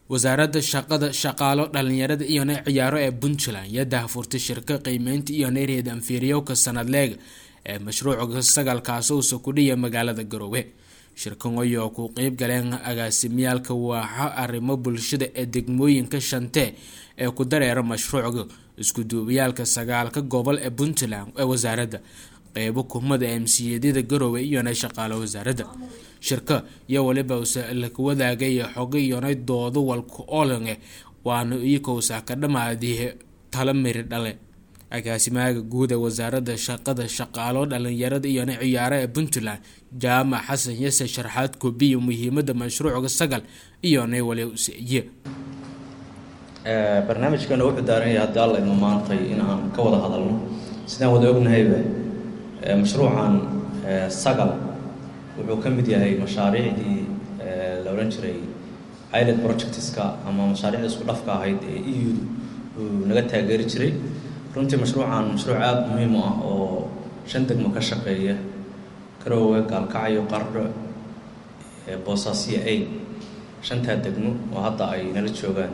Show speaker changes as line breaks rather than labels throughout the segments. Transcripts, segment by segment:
wasaaradda shaqada shaqaalo dhalinyarada iyo nay ciyaaro ee puntland iyo daahfurtay shirka qiimeynta iyo nay reed anfiiryowka sanadleega ee mashruuca sagaalkaas uusa ku dhiya magaalada garoowe shirkan ayoo ku qeyb galeen agaasimyaalka waaxa arrimo bulshada ee degmooyinka shantee ee ku dareera mashruuca iskuduubayaalka sagaalka gobol ee puntland ee wasaaradda qeybo kumada emsiyadada garoowe iyona shaqaalo wasaaradda shirka iyo waliba laka wadaagay xogo iyonay doodo walka olange waana iyakousa ka dhamaadii tala miri dhale agaasimaha guud ee wasaaradda shaqada shaqaalo dhalinyarada iyona ciyaaro ee puntland jaamac xasan yase sharxaad koobiya muhiimada mashruuca sagal iyonay wali usiiye
barnaamijkana wuxuu daaran yahay haddii alla idma maantay in aan ka wada hadalno sidaan wada ognahayba mashruucan sagal wuxuu ka mid yahay mashaariicdii la odhan jiray iled projectska ama mashaariicda isku dhafka ahayd ee eu uu naga taageeri jiray runtii mashruucan mashruuc aada muhiim u ah oo shan degmo ka shaqeeya karoowe gaalkacyo qardho boosaasiya ay shantaa degmo oo hadda ay nala joogaan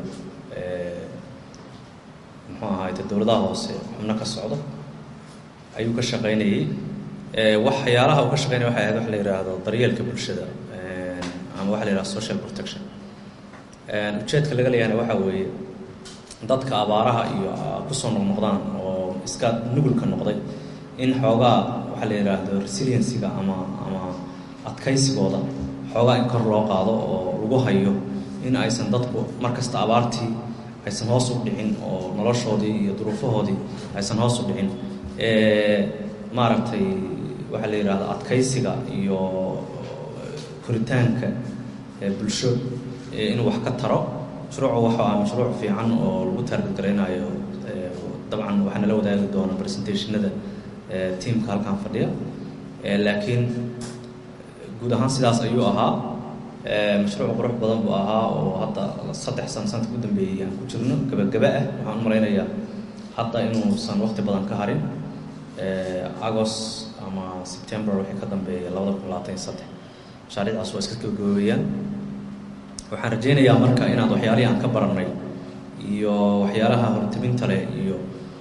muxuu ahaayte dowladaha hoose xubno ka socdo ayuu ka shaqaynayay waxyaalaha uu ka shaqeynaya waxay ahayd waxa la yidhaahdo daryeelka bulshada ama waxa la yidhahdo social protection ujeedka laga leeyahana waxaa weeye dadka abaaraha iyo kusoo noqnoqdaan oo iska nugulka noqday in xoogaa waxaa la yidhaahdo resiliencyga ama ama adkaysigooda xoogaa in kor loo qaado oo lagu hayo in aysan dadku mar kasta abaartii aysan hoos u dhicin oo noloshoodii iyo duruufahoodii aysan hoos u dhicin maaragtay waxaa la yidhahda adkaysiga iyo koritaanka bulsho inuu wax ka taro mashruucu waxa ah mashruuc fiican oo lagu taarget garaynayo dabcan waxaa nala wadaagi doona presentationada tiamka halkan fadhiya laakiin guud ahaan sidaas ayuu ahaa mashruuc qurux badan buu ahaa oo hadda saddex san sanadka u dambeeyey aan ku jirno gabagaba ah waxaan u malaynayaa hadda inuusan waqti badan ka harin agost ama september wixii ka dambeeya labada kun labaatan iyo saddex mashaariicdaas waa iska gabagabeeyaan waxaan rajaynayaa marka inaad waxyaalihii aan ka barannay iyo waxyaalaha hortabinta leh iyo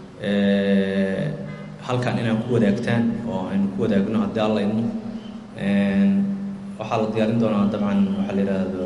halkan inaan ku wadaagtaan oo aynu ku wadaagno haddii alla idmo waxaa la diyaarin doonaa dabcan waxaa la yidhaahdo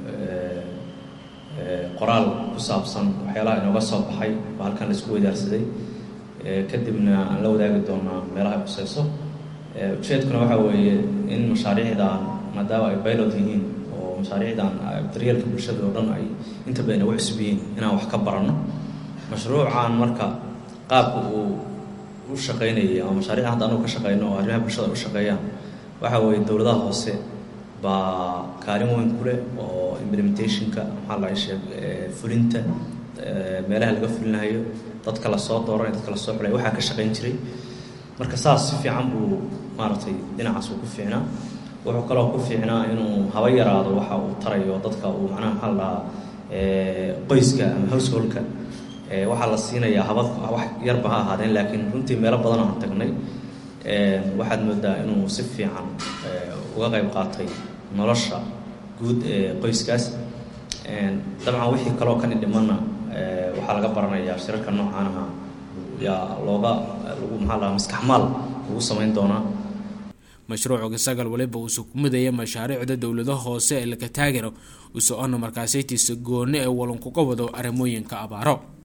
qoraal ku saabsan waxyaalaha inooga soo baxay oo halkan la isku wadaarsaday kadibna aan la wadaagi doonaa meelaha ay khuseyso ujeedkuna waxaa weeye in mashaariicdan maadaama ay pilot yihiin oo mashaariicdan daryeelka bulshada oo dhan ay inta badan ugu cusub yihiin inaan wax ka baranno mashruucan marka qaabka uu u shaqaynayay ama mashaariicdan hadda anugu ka shaqeyno oo arrimaha bulshada u shaqeeyaan waxaa weeye dowladaha hoose baa kaalin weyn ku leh oo implementationka maxaa la sheeg fulinta meelaha laga fulinayo dadka lasoo dooranay dadka lasoo xulay waxaa ka shaqayn jiray marka saas si fiican buu maaragtay dhinacaas uu ku fiicnaa wuxuu kaloo ku fiicnaa inuu haba yaraado waxa uu tarayo dadka uu macnaha maxaa la dhahaa qoyska ama householka waxaa la siinayaa haba wax yarba ha ahaadeen laakiin runtii meelo badan aan tagnay waxaad moodaa inuu si fiican uga qayb qaatay nolosha guud ee qoyskaas dabcan wixii kaloo kan idhimanna waxaa laga baranayaa shirarka noocaanaha yaa looga lagu maxaa lahaa maskaxmaal lagu samayn doonaa
mashruuca sagal waliba uusa ku midaya mashaariicda dowladaha hoose ee laka taagano uso ona markaasaytiisa gooni ee walankuga wado arrimooyinka abaaro